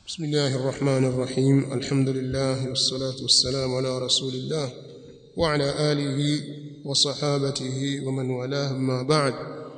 بسم الله الرحمن الرحيم الحمد لله والصلاة والسلام على رسول الله وعلى آله وصحابته ومن والاه ما بعد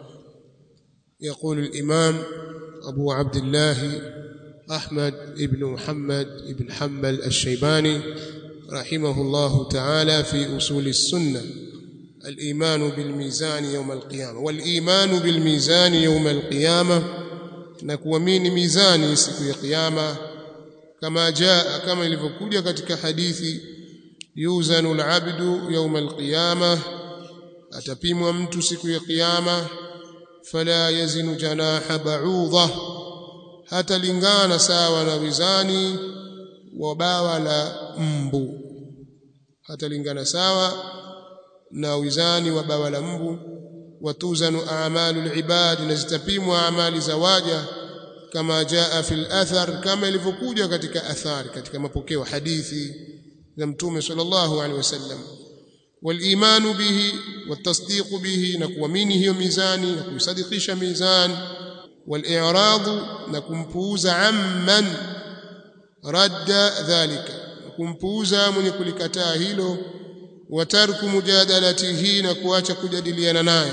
يقول الإمام أبو عبد الله أحمد بن محمد بن حنبل الشيباني رحمه الله تعالى في أصول السنة الإيمان بالميزان يوم القيامة والإيمان بالميزان يوم القيامة na kuamini mizani siku ya kiyama kama jaa kama ilivyokuja katika hadithi yuzanu alabdu yawma alqiyama atapimwa mtu siku ya kiyama fala yazinu janaha ba'udha hata lingana sawa na wizani wa bawa la mbu hata lingana sawa na wizani wa bawa la mbu watuzanu a'malu al-ibad na zitapimwa amali za waja kama jaa fil athar kama ilivyokuja katika athari katika mapokeo hadithi za mtume sallallahu alaihi wasallam والايمان به والتصديق به نكوamini hiyo mizani na kuisadikisha mizani والاعراض نكمpuuza amman radda dhalika kumpuuza mwenye kulikataa hilo watarku mujadalatihi na kuacha kujadiliana naye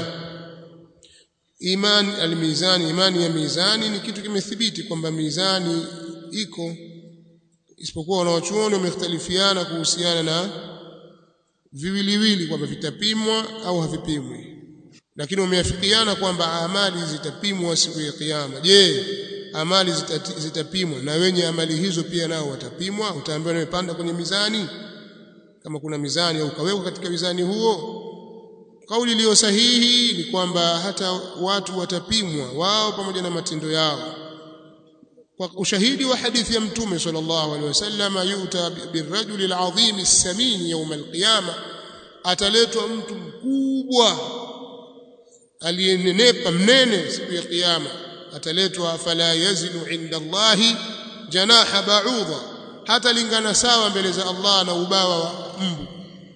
iman almizani imani ya mizani ni kitu kimethibiti kwamba mizani iko isipokuwa wanawachuoni wamekhtalifiana kuhusiana na viwiliwili kwamba vitapimwa au havipimwi lakini wameafikiana kwamba amali zitapimwa siku ya kiyama je amali zitati, zitapimwa na wenye amali hizo pia nao watapimwa utaambiwa nimepanda kwenye mizani kama kuna mizani au ukawekwa katika mizani huo kauli iliyo sahihi ni kwamba hata watu watapimwa wao pamoja na matendo yao kwa ushahidi wa hadithi ya mtume sallallahu alaihi wasallam yuta birrajuli alazim as-samin yawm al-qiyama ataletwa mtu mkubwa aliyenenepa mnene siku ya kiyama ataletwa fala yazinu inda Allahi janaha ba'udha hata lingana sawa mbele za Allah na ubawa wa mbu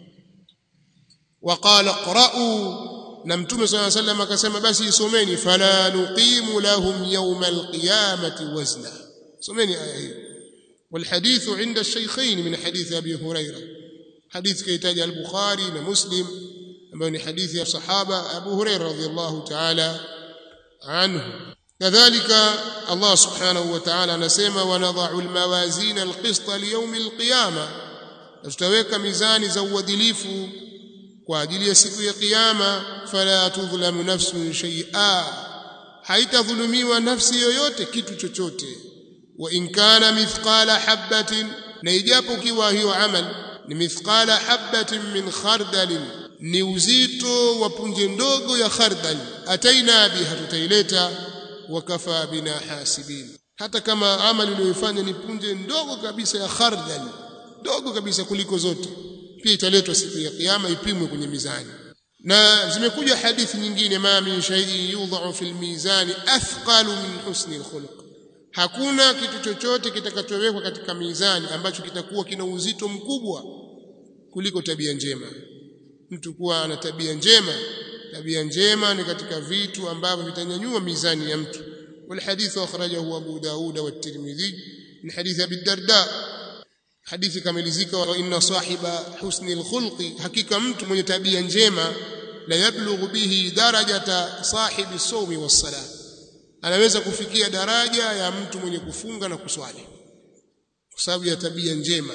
waqala qra'u na mtume صلى الله عليه وسلم akasema basi isomeni fala nuqimu lahum yawm alqiyamati wazna someni aya hii والحديث عند الشيخين من حديث ابي هريره حديث كيتاج البخاري ومسلم ambao ni hadithi ya sahaba Abu Hurairah radhiyallahu ta'ala anhu kadhalika Allah subhanahu wa ta'ala anasema wanadha'u almawazin alqista liyawm alqiyama tutaweka mizani za uadilifu kwa ajili ya siku ya kiyama fala tudhlamu nafsun shay'a haitadhulumiwa nafsi yoyote kitu chochote wa in kana mithqala habatin na ijapo kiwa hiyo amal ni mithqala habatin min khardalin ni uzito wa punje ndogo ya khardal ataina biha tutaileta wakafa bina hasibin hata kama amali uliyoifanya ni punje ndogo kabisa ya khardal ndogo kabisa kuliko zote pia italetwa siku ya kiyama ipimwe kwenye mizani na zimekuja hadithi nyingine ma min shay'in yudha'u fil mizani athqalu min husni alkhuluq hakuna kitu chochote kitakachowekwa katika mizani ambacho kitakuwa kina uzito mkubwa kuliko tabia njema mtu kuwa ana tabia njema tabia njema ni katika vitu ambavyo vitanyanyua mizani ya mtu والحديث أخرجه أبو داود والترمذي من حديث أبي الدرداء hadithi kamilizika wa inna sahiba husni alkhulqi hakika mtu mwenye tabia njema la yablughu bihi darajata sahibi sawmi was-salah anaweza kufikia daraja ya mtu mwenye kufunga na kuswali kwa sababu ya tabia njema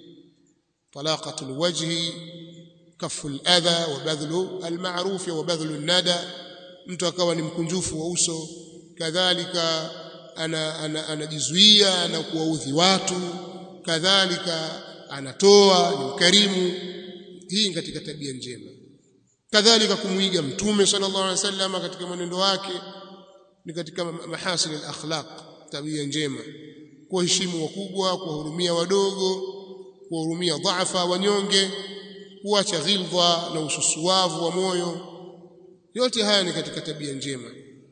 talaqatul wajhi kafu al-adha wa badhlu al-ma'ruf wa badhlu an-nada mtu akawa ni mkunjufu wa uso kadhalika anajizuia ana, ana na kuwaudhi watu kadhalika anatoa ni mkarimu hii katika tabia njema kadhalika kumuiga mtume sallallahu alaihi wasallam katika mwenendo wake ni katika mahasin al-akhlaq tabia njema kuheshimu wakubwa kuwahurumia wadogo kuwahurumia dhaifa wanyonge kuacha ghilva na ususuavu wa moyo yote haya ni katika tabia njema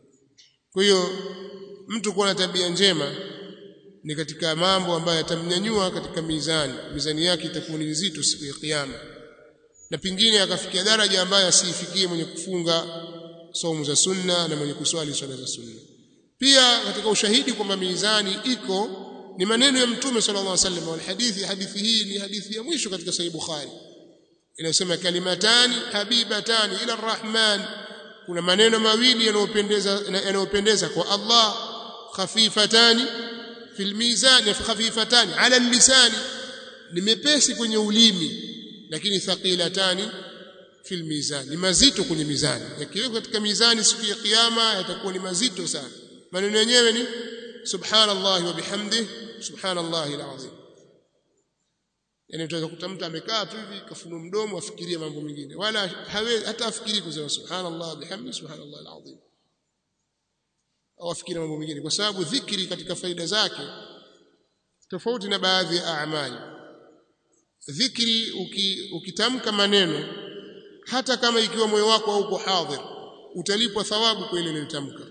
kwa hiyo mtu kuwa na tabia njema ni katika mambo ambayo yatamnyanyua katika mizani mizani yake itakuwa ni nzito siku ya kiyama na pingine akafikia daraja ambayo asiifikie mwenye kufunga saumu za sunna na mwenye kuswali swala za sunna pia katika ushahidi kwamba mizani iko ni maneno ya mtume sallallahu alaihi wasallam wal hadithi hadithi hii ni hadithi ya mwisho katika sahih bukhari inasema kalimatani habibatani ila arrahman kuna maneno mawili yanayopendeza yanayopendeza kwa Allah khafifatani fil mizan khafifatani ala lisani ni mepesi kwenye ulimi lakini thaqilatani fil mizan ni mazito kwenye mizani yakiwekwa katika mizani siku ya kiyama yatakuwa ni mazito sana maneno yenyewe ni subhanallah wa bihamdihi subhanallahi alazim yani utaweza kukuta mtu amekaa tu hivi kafunua mdomo afikirie mambo mengine wala hawezi hata afikiri kusema subhanallah bihamdi subhanallah alazim au afikiri mambo mengine kwa sababu dhikri katika faida zake tofauti na baadhi ya amali dhikri uki, ukitamka maneno hata kama ikiwa moyo wako hauko hadhir utalipwa thawabu kwa ile uliyotamka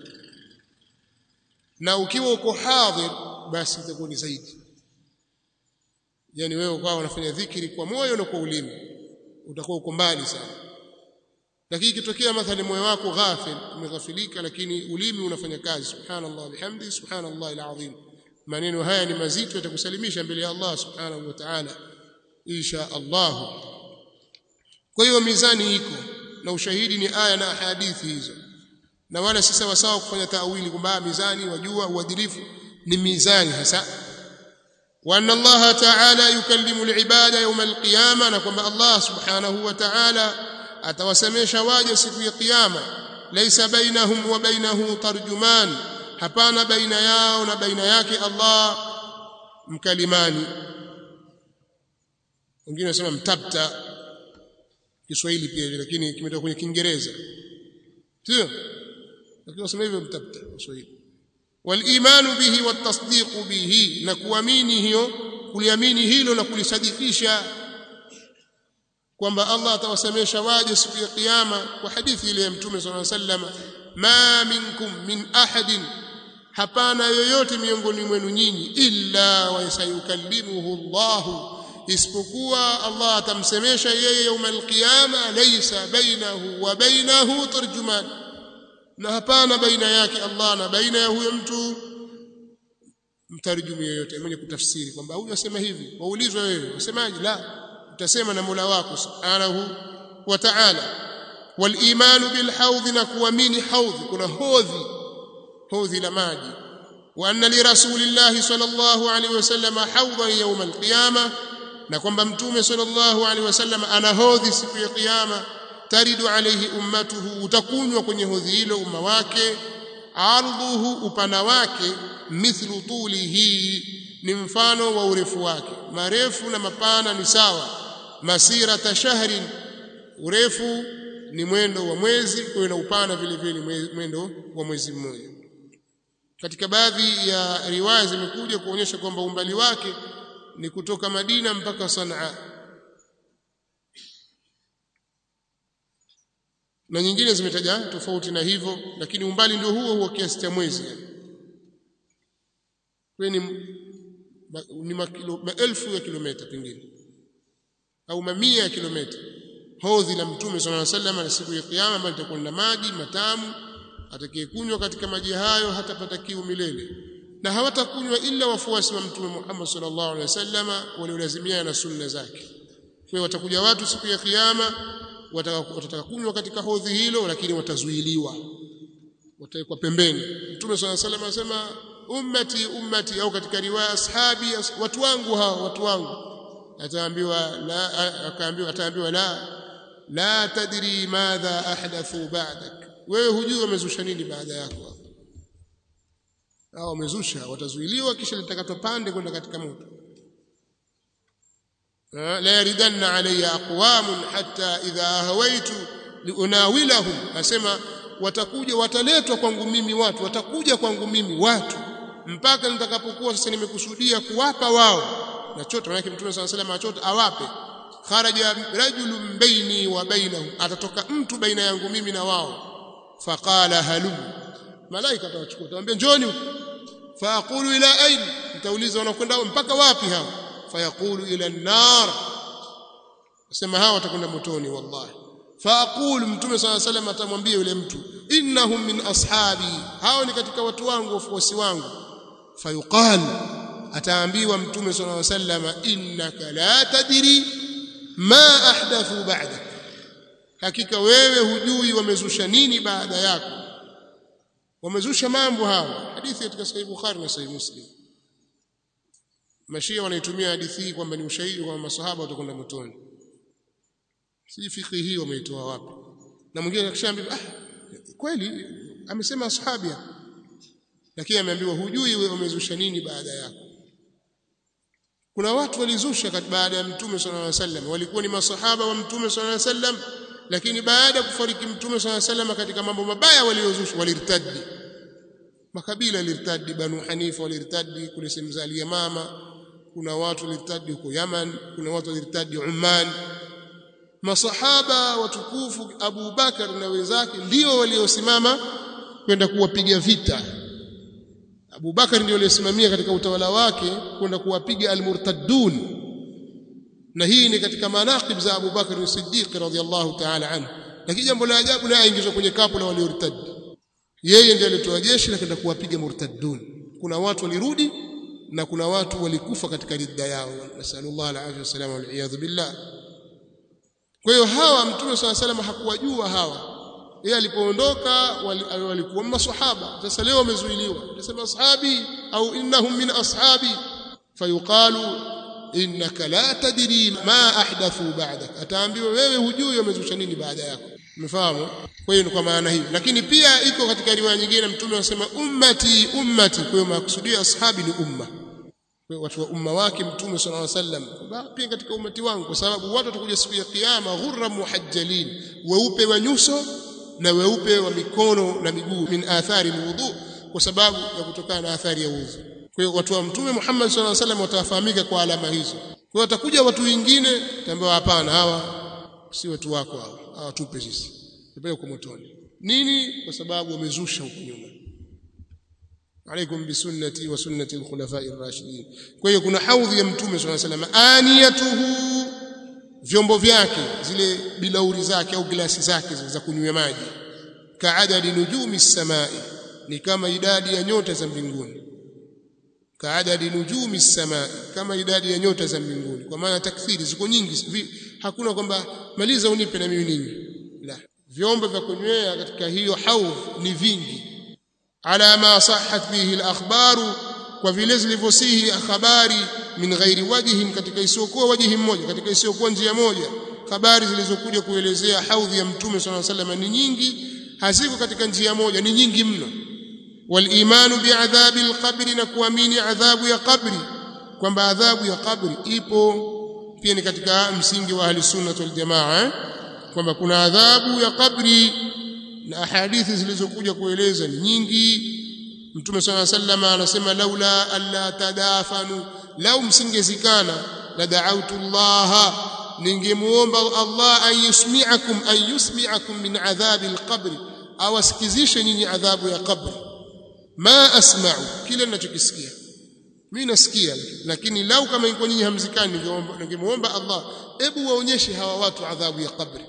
na ukiwa uko hadhir basi itakuwa ni zaidi yani wewe ukawa unafanya dhikri kwa moyo na kwa ulimi utakuwa uko mbali sana lakini ikitokea mathalan moyo wako ghafil umeghafilika lakini ulimi unafanya kazi subhanallah bihamdi subhanallah alazim maneno haya ni mazito yatakusalimisha mbele ya Allah subhanahu wa ta'ala insha Allah kwa hiyo mizani iko na ushahidi ni aya na hadithi hizo na wala si sawa sawa kufanya taawili kwamba mizani wajua uadilifu ni mizani hasa وأن الله تعالى يكلم العباد يوم القيامة نكم الله سبحانه وتعالى أتوسميش واجه سكو قيامة ليس بينهم وبينه ترجمان hapana baina yao na baina yake Allah mkalimani wengine wanasema mtabta Kiswahili pia lakini kimetoka kwenye Kiingereza sio lakini wanasema hivyo mtabta Kiswahili والايمان به والتصديق به na kuamini hiyo kuliamini hilo na kulisadikisha kwamba Allah atawasemesha waje siku ya kiyama kwa hadithi ile ya mtume sallallahu alaihi wasallam ma minkum min ahadin hapana yoyote miongoni mwenu nyinyi illa wa sayukallimuhu Allah isipokuwa Allah atamsemesha yeye يوم القيامه laysa bainahu wa bainahu tarjuman na hapana baina yake Allah na baina ya huyo mtu mtarjumi yoyote mwenye kutafsiri kwamba huyu asema hivi waulizwe wewe usemaje la utasema na Mola wako subhanahu wa ta'ala walimanu bilhawdh na kuamini hawdh kuna hodhi hodhi la maji wa anna li rasulillahi sallallahu alaihi wasallam hawdhan yawm alqiyama na kwamba mtume sallallahu alaihi wasallam ana hodhi siku ya kiyama taridu alayhi ummatuhu utakunywa kwenye hodhi hilo umma wake ardhuhu upana wake mithlu tulihi ni mfano wa urefu wake marefu na mapana ni sawa masira tashahrin urefu ni mwendo wa mwezi kwa na upana vile vile mwendo wa mwezi mmoja katika baadhi ya riwaya zimekuja kuonyesha kwamba umbali wake ni kutoka Madina mpaka Sanaa na nyingine zimetaja tofauti na hivyo lakini umbali ndio huo huo kiasi cha mwezi yani ni ni makilo, maelfu ya kilomita pengine au mamia ya kilomita hodhi la mtume sallallahu alaihi wasallam na siku ya kiyama ambayo itakuwa na maji matamu atakayekunywa katika maji hayo hatapata kiu milele na hawatakunywa ila wafuasi wa mtume Muhammad sallallahu alaihi wasallam waliolazimiana na sunna zake kwa watakuja watu siku ya kiyama watataka kunywa katika hodhi hilo lakini watazuiliwa watawekwa pembeni mtume swalla salam anasema ummati ummati au katika riwaya ashabi watu wangu hao watu wangu ataambiwa la akaambiwa ataambiwa la la tadri madha ahdathu ba'dak wewe hujui wamezusha nini baada yako hao wamezusha watazuiliwa kisha litakatwa pande kwenda katika moto لا يردن علي أقوام حتى إذا هويت لأناولهم أسمى watakuja wataletwa kwangu mimi watu watakuja kwangu mimi watu mpaka nitakapokuwa sasa nimekusudia kuwapa wao na chote maana mtume swalla salam achota awape kharaja rajulun baini wa bainahum atatoka mtu baina yangu mimi na wao faqala halum malaika atawachukua atawaambia njoni faaqulu ila ain nitauliza wanakwenda mpaka wapi hao fayaqulu ila an-nar asema hawa watakwenda motoni wallahi faaqulu mtume swalla salam atamwambia yule mtu innahum min ashabi hao ni katika watu wangu wafuasi wangu fayuqal ataambiwa mtume sallallahu alaihi wasallam innaka la tadri ma ahdathu ba'dak hakika wewe hujui wamezusha nini baada yako wamezusha mambo hawa hadithi katika sahih bukhari na sahih muslim mashia wanaitumia hadithi hii kwamba ni ushahidi kwamba masahaba watakwenda motoni si fikhi hii wameitoa wapi na mwingine akishaambia ah kweli amesema ashabia lakini ameambiwa hujui wewe umezusha nini baada yako kuna watu walizusha baada ya mtume sallallahu alaihi wasallam walikuwa ni masahaba wa mtume sallallahu alaihi wasallam lakini baada ya kufariki mtume sallallahu alaihi wasallam katika mambo mabaya waliozusha walirtadi makabila yalirtadi banu hanifa walirtadi kule sehemu za al-yamama kuna watu walirtadi huko Yaman kuna watu walirtadi Oman masahaba watukufu Abu Bakar na wenzake ndio waliosimama kwenda kuwapiga vita Abu Bakar ndio aliyesimamia katika utawala wake kwenda kuwapiga almurtaddun na hii ni katika manaqib za Abu Bakar as-Siddiq radhiyallahu ta'ala anhu lakini jambo la ajabu naye aingizwa kwenye kapu la waliortad yeye ndiye alitoa jeshi la kwenda kuwapiga murtaddun kuna watu walirudi na kuna watu walikufa katika ridda yao nasallallahu alaihi wasallam wal billah kwa hiyo hawa mtume swalla salam hakuwajua hawa yeye alipoondoka walikuwa maswahaba sasa leo wamezuiliwa tunasema ashabi au innahum min ashabi fayuqalu innaka la tadri ma ahdathu ba'dak ataambiwa wewe hujui wamezusha nini baada yako umefahamu kwa hiyo ni kwa maana hiyo lakini pia iko katika riwaya nyingine mtume anasema ummati ummati kwa hiyo makusudia ashabi ni umma watu wa umma wake mtume sallallahu alaihi wasallam pia katika umati wangu kwa sababu watu watakuja siku ya kiyama ghurra muhajjalin weupe wa nyuso na weupe wa mikono na miguu min athari alwudu kwa sababu ya kutokana na athari ya udhu kwa hiyo watu wa mtume Muhammad sallallahu alaihi wasallam watafahamika kwa alama hizo kwa hiyo watakuja watu wengine tambiwa hapana hawa si watu wako hawa hawa tupe sisi tupeleke kwa motoni nini kwa sababu wamezusha huko nyuma عليكم بسنتي وسنة الخلفاء الراشدين kwa hiyo kuna haudhi ya mtume صلى الله عليه وسلم aniyatuhu vyombo vyake zile bilauri zake au glasi zake za kunywa maji kaadadi nujumi samai ni kama idadi ya nyota za mbinguni kaadadi nujumi samai kama idadi ya nyota za mbinguni kwa maana takthiri ziko nyingi hakuna kwamba maliza unipe na mimi ninyi la vyombo vya kunywea katika hiyo haudh ni vingi ala ma sahhat bihi al-akhbaru kwa vile zilivyosihi habari min ghairi wajhin katika isiyokuwa wajihi mmoja katika isiyokuwa njia moja habari zilizokuja kuelezea haudhi ya mtume sallallahu alaihi wasallam ni nyingi haziko katika njia moja ni nyingi mno walimanu biadhabi alqabri na kuamini adhabu ya qabri kwamba adhabu ya qabri ipo pia ni katika msingi wa ahli sunna wal jamaa eh? kwamba kuna adhabu ya qabri na hadithi zilizokuja kueleza ni nyingi mtume swalla sallama anasema laula alla tadafanu lau msingezikana la da'awtu Allah ningemuomba Allah an yusmi'akum an yusmi'akum min adhabi alqabr au asikizishe nyinyi adhabu ya qabri ma asma'u kile ninachokisikia mimi nasikia lakini lau kama ingekuwa nyinyi hamzikani ningemuomba Allah hebu waonyeshe hawa watu adhabu ya qabri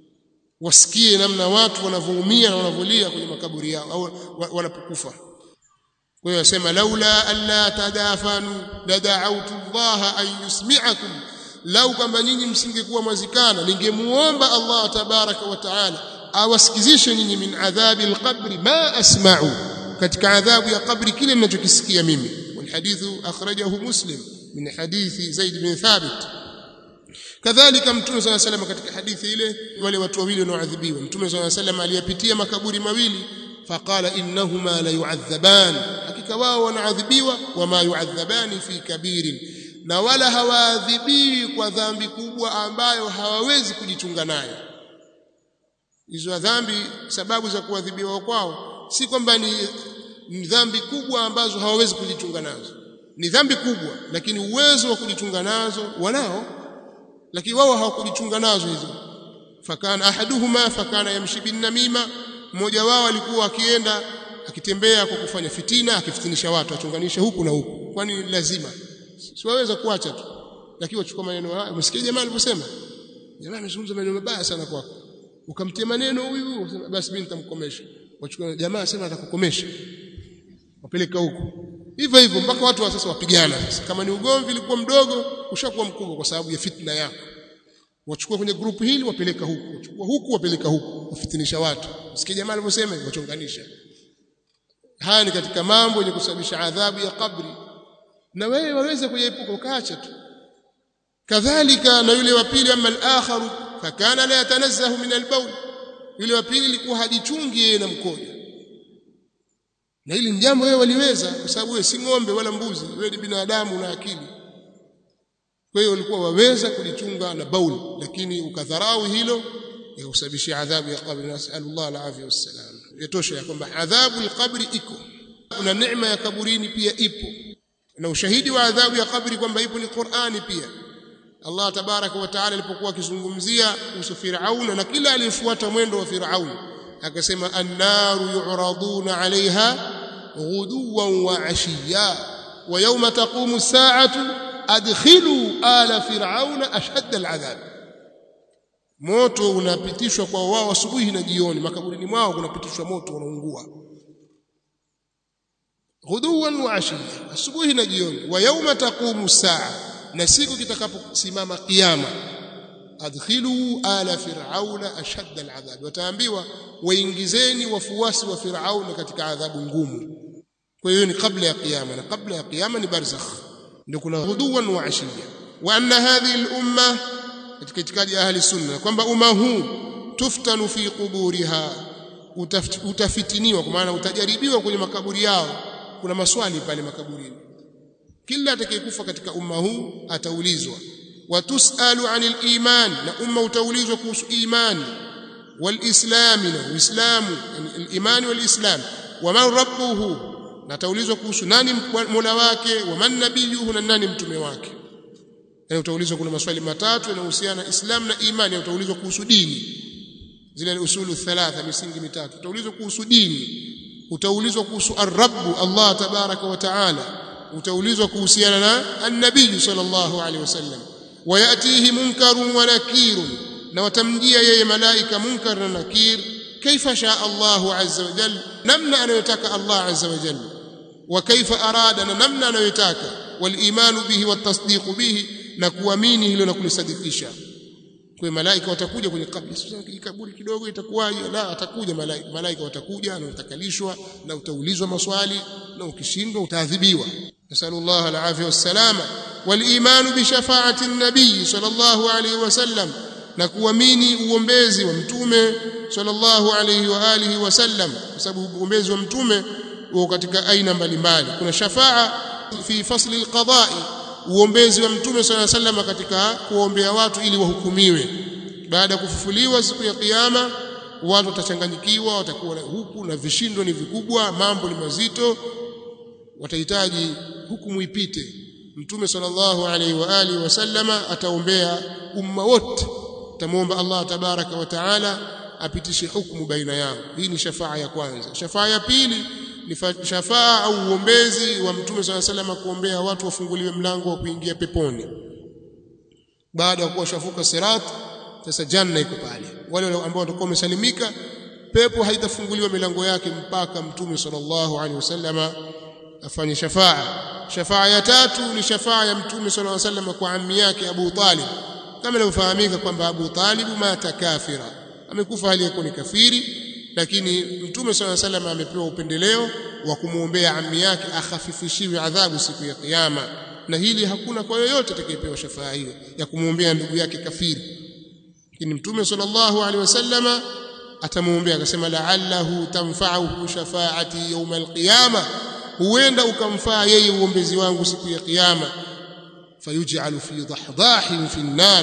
wasikie namna watu wanavyoumia na wanavolia kwenye makaburi yao au wanapokufa kwa hiyo asema laula alla tadafanu la da'awtu Allah an yusmi'akum lau kwamba nyinyi msingekuwa mwazikana ningemuomba Allah tabaraka wa taala awasikizishe nyinyi min adhabi alqabri ma asma'u katika adhabu ya kabri kile ninachokisikia mimi walhadithu akhrajahu muslim min hadithi zaid bin thabit kadhalika mtume swalla salam katika hadithi ile wale watu wawili wanaoadhibiwa mtume swalla salam aliyapitia makaburi mawili faqala innahuma la yu'adhaban hakika wao wanaadhibiwa wama yu'adhabani fi kabirin na wala hawaadhibiwi kwa dhambi kubwa ambayo hawawezi kujichunga nayo hizo dhambi sababu za kuadhibiwa kwao si kwamba ni, ni dhambi kubwa ambazo hawawezi kujichunga nazo ni dhambi kubwa lakini uwezo wa kujichunga nazo wanao lakini wao hawakujichunga nazo hizo fakana ahaduhuma fakana yamshi bin namima mmoja wao alikuwa akienda akitembea kwa kufanya fitina akifitinisha watu achunganisha huku na huku kwani lazima siwaweza kuacha tu lakini wachukua maneno haya umesikia jamaa aliposema jamaa amezungumza maneno mabaya sana kwako ukamtia maneno huyu basi mimi nitamkomesha wachukua jamaa sema atakukomesha wapeleka huku hivyo hivyo mpaka watu wa sasa wapigana sasa kama ni ugomvi ulikuwa mdogo ushakuwa mkubwa kwa sababu ya fitna yako wachukua kwenye grupu hili wapeleka huku wachukua huku wapeleka huku wafitinisha watu usikie jamaa alivyosema wachonganisha haya ni katika mambo yenye kusababisha adhabu ya kabri na wewe waweza kuyaepuka ukaacha tu kadhalika na yule wa pili ama al-akharu fakana la yatanazzahu min al-bawl yule wa pili alikuwa hajichungi yeye na mkojo na hili ni jambo wewe waliweza kwa sababu wewe si ng'ombe wala mbuzi wewe ni binadamu na akili kwa hiyo walikuwa waweza kujichunga na baul lakini ukadharau hilo yakusababishia adhabu ya qabri nasallallahu alafia wassalam yatosha ya kwamba adhabu alqabri iko kuna neema ya kaburini pia ipo na ushahidi wa adhabu ya kabri kwamba ipo ni Qur'ani pia Allah tabaraka wa taala alipokuwa akizungumzia kuhusu Firauna na kila aliyefuata mwendo wa Firauna akasema annaru yu'raduna 'alayha ghuduwan wa 'ashiyya wa yawma taqumu as-sa'atu adkhilu ala fir'auna ashadda al'adhab moto unapitishwa kwa wao asubuhi na jioni makaburini mwao kunapitishwa moto unaungua ghuduwan wa ashiya asubuhi na jioni wa yawma taqumu saa na siku kitakaposimama kiyama adkhilu ala fir'auna ashadda al'adhab wataambiwa waingizeni wafuasi wa fir'auna katika adhabu ngumu kwa hiyo ni kabla ya kiyama na kabla ya kiyama ni barzakh ndio kuna ghuduwan wa ashiya wa anna hadhihi al-umma katika itikadi ya ahli sunna kwamba umma huu tuftanu fi quburiha utafitiniwa kwa maana utajaribiwa kwenye makaburi yao kuna maswali pale makaburini kila atakayekufa katika umma huu ataulizwa watusalu anil iman na umma utaulizwa kuhusu imani walislam na uislamu al-iman walislam wa man rabbuhu na ataulizwa kuhusu nani mola wake wa man nabiyuhu na nani mtume wake yani utaulizwa kuna maswali matatu yanayohusiana na islam na imani utaulizwa kuhusu dini zile usulu thalatha misingi mitatu utaulizwa kuhusu dini utaulizwa kuhusu ar-rabb Allah tabaraka wa taala utaulizwa kuhusiana na an-nabii sallallahu alaihi wasallam wayatihi munkarun wa nakirun na watamjia yeye malaika munkar na nakir kaifa shaa Allah azza wa jalla namna anayotaka Allah azza wa jalla wa kaifa arada na namna anayotaka wal imanu bihi wat tasdiqu bihi na kuamini hilo na kulisadikisha kwa malaika watakuja kwenye kaburi sasa kaburi kidogo itakuwaje la atakuja malaika malaika watakuja na utakalishwa na utaulizwa maswali na ukishindwa utaadhibiwa nasallallahu alafia wassalama walimanu bi shafaati nabii sallallahu alayhi wasallam na kuamini uombezi wa mtume sallallahu alayhi wa alihi wasallam kwa sababu uombezi wa mtume uko katika aina mbalimbali kuna shafaa fi fasli alqada'i uombezi wa mtume swalla sallam katika kuombea watu ili wahukumiwe baada ya kufufuliwa siku ya kiyama watu watachanganyikiwa watakuwa huku na vishindo ni vikubwa mambo ni mazito watahitaji hukumu ipite mtume sallallahu alaihi wa alihi wasallama ataombea umma wote tamwomba Allah tabaraka wa taala apitishe hukumu baina yao hii ni shafaa ya kwanza shafaa ya pili ni shafaa au uombezi wa mtume swalla salama kuombea watu wafunguliwe mlango wa kuingia peponi baada ya kuwa shafuka sirat sasa janna iko pale wale ambao watakuwa wamesalimika pepo haitafunguliwa milango yake mpaka mtume sallallahu alaihi wasallama afanye shafaa shafaa ya tatu ni shafaa ya mtume sallallahu alaihi wasallam kwa ammi yake Abu Talib kama inavyofahamika kwamba Abu Talib mata kafira amekufa hali yako ni kafiri lakini mtume swalla salam amepewa upendeleo wa kumwombea ammi yake akhafifishiwe adhabu siku ya kiyama na hili hakuna kwa yoyote atakayepewa shafaa hiyo ya kumwombea ndugu yake kafiri lakini mtume sallallahu alaihi wasallama atamwombea akasema la'allahu tanfa'uhu shafaati yawm alqiyama huenda ukamfaa yeye uombezi wangu siku ya kiyama fayuj'alu fi dahdahin fi an-nar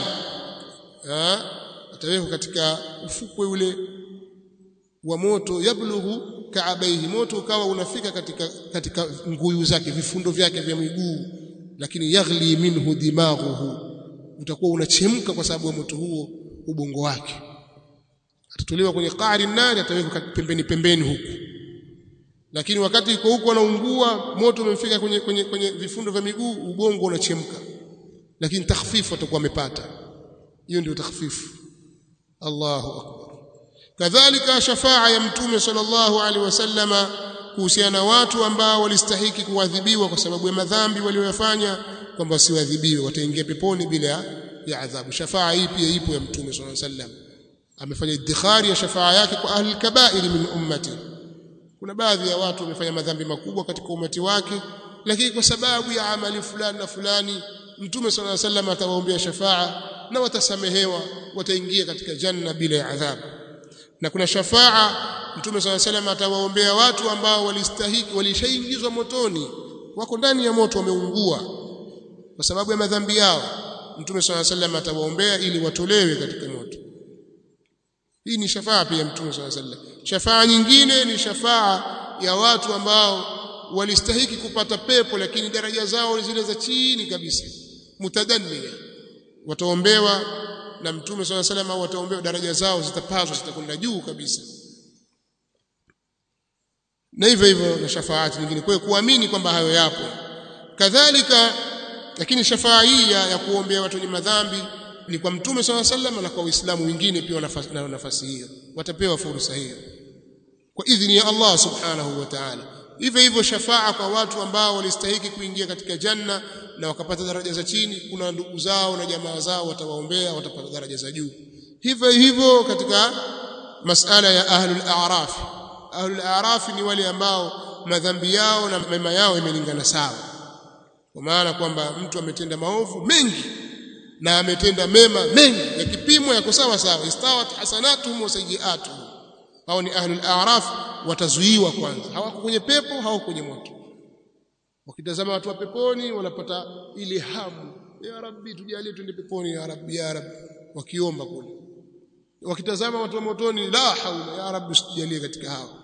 atawekwa katika ufukwe ule wa moto yablughu kaabaihi moto ukawa unafika katika katika nguyu zake vifundo vyake vya miguu lakini yaghli minhu dimaghuhu utakuwa unachemka kwa sababu ya moto huo ubongo wake atatolewa kwenye qari nari atawekwa pembeni pembeni huku lakini wakati yuko huko anaungua moto umemfika kwenye, kwenye, kwenye vifundo vya miguu ubongo unachemka lakini takhfifu atakuwa amepata hiyo ndio takhfifu Allahu akbar kadhalika shafaa ya mtume sallallahu alaihi wasallama kuhusiana na watu ambao walistahiki kuadhibiwa kwa sababu ya madhambi walioyafanya kwamba wasiadhibiwe wataingia peponi bila ya adhabu shafaa hii pia ipo ya mtume sallallahu alaihi wasallam amefanya iddikhari ya shafaa yake kwa ahli kabair min ummati kuna baadhi ya watu wamefanya madhambi makubwa katika umati wake lakini kwa sababu ya amali fulani na fulani mtume sallallahu alaihi wasallam atawaombea shafaa na watasamehewa wataingia katika janna bila ya adhabu na kuna shafaa mtume sallallahu alaihi wasallam atawaombea watu ambao walistahiki walishaingizwa motoni wako ndani ya moto wameungua kwa sababu ya madhambi yao mtume sallallahu alaihi wasallam atawaombea ili watolewe katika moto hii ni shafaa pia mtume sallallahu alaihi wasallam shafaa nyingine ni shafaa ya watu ambao walistahiki kupata pepo lakini daraja zao zile za chini kabisa mutadannia wataombewa na mtume swalla salam au wataombewa daraja zao zitapazwa zitakwenda juu kabisa na hivyo hivyo na shafaati nyingine kwa kuamini kwamba hayo yapo kadhalika lakini shafaa hii ya, ya kuombea watu wenye madhambi ni kwa mtume swalla salam na kwa waislamu wengine pia wana nafasi hiyo watapewa fursa hiyo kwa idhini ya Allah subhanahu wa ta'ala hivyo hivyo shafaa kwa watu ambao walistahiki kuingia katika janna na wakapata daraja za chini kuna ndugu zao na jamaa zao watawaombea watapata daraja za juu hivyo hivyo katika masala ya ahlul a'raf ahlul a'raf ni wale ambao madhambi yao na mema yao imelingana sawa kwa maana kwamba mtu ametenda maovu mengi na ametenda mema mengi yakipimwa yako sawa sawa istawat hasanatuhum wa sayiatuhum hao ni ahlul a'raf watazuiwa kwanza hawako kwenye pepo hawako kwenye moto wakitazama watu wa peponi wanapata ile hamu ya rabbi tujalie twende peponi ya rabbi ya rabbi wakiomba kule wakitazama watu wa motoni la haula ya rabbi usijalie katika hao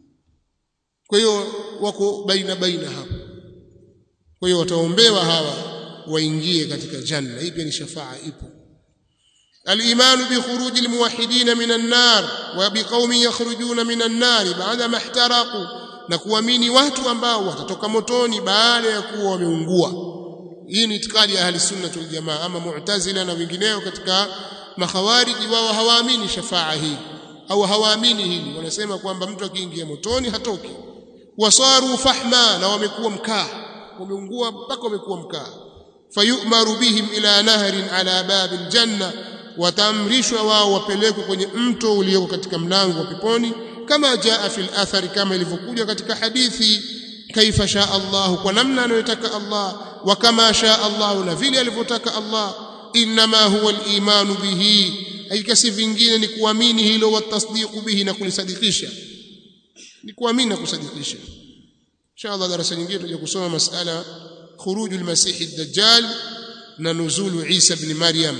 kwa hiyo wako baina baina hapo kwa hiyo wataombewa hawa waingie katika janna hii pia ni shafaa ipo الإيمان بخروج الموحدين من النار وبقوم يخرجون من النار بعدما احترقوا na kuamini watu ambao watatoka motoni baada ya kuwa wameungua hii ni itikadi ya ahli sunna wal jamaa ama mu'tazila na wengineo katika makhawariji wao hawaamini shafaa hii au hawaamini hili wanasema kwamba mtu akiingia motoni hatoki wasaru fahma na wamekuwa mkaa wameungua mpaka wamekuwa mkaa fayumaru bihim ila nahrin ala babil janna wataamrishwa wao wapelekwe kwenye mto ulioko katika mlango wa peponi kama jaa fil athari kama ilivyokuja katika hadithi kaifa shaa Allah kwa namna anayotaka Allah wa kama shaa Allah na vile alivyotaka Allah inma huwa al-imanu bihi hakika si vingine ni kuamini hilo wa tasdiqu bihi na kulisadikisha ni kuamini na kusadikisha inshallah darasa nyingine tutaje kusoma masala khurujul masih ad-dajjal na nuzulu Isa ibn Maryam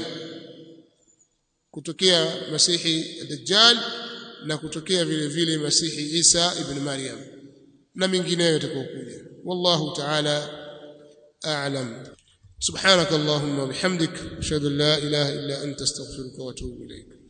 kutokea masihi dajjal na kutokea vile vile masihi Isa ibn Maryam na mingineyo yatakayokuja wallahu ta'ala a'lam subhanak allahumma bihamdik ashhadu an la ilaha illa anta astaghfiruka wa atubu ilayk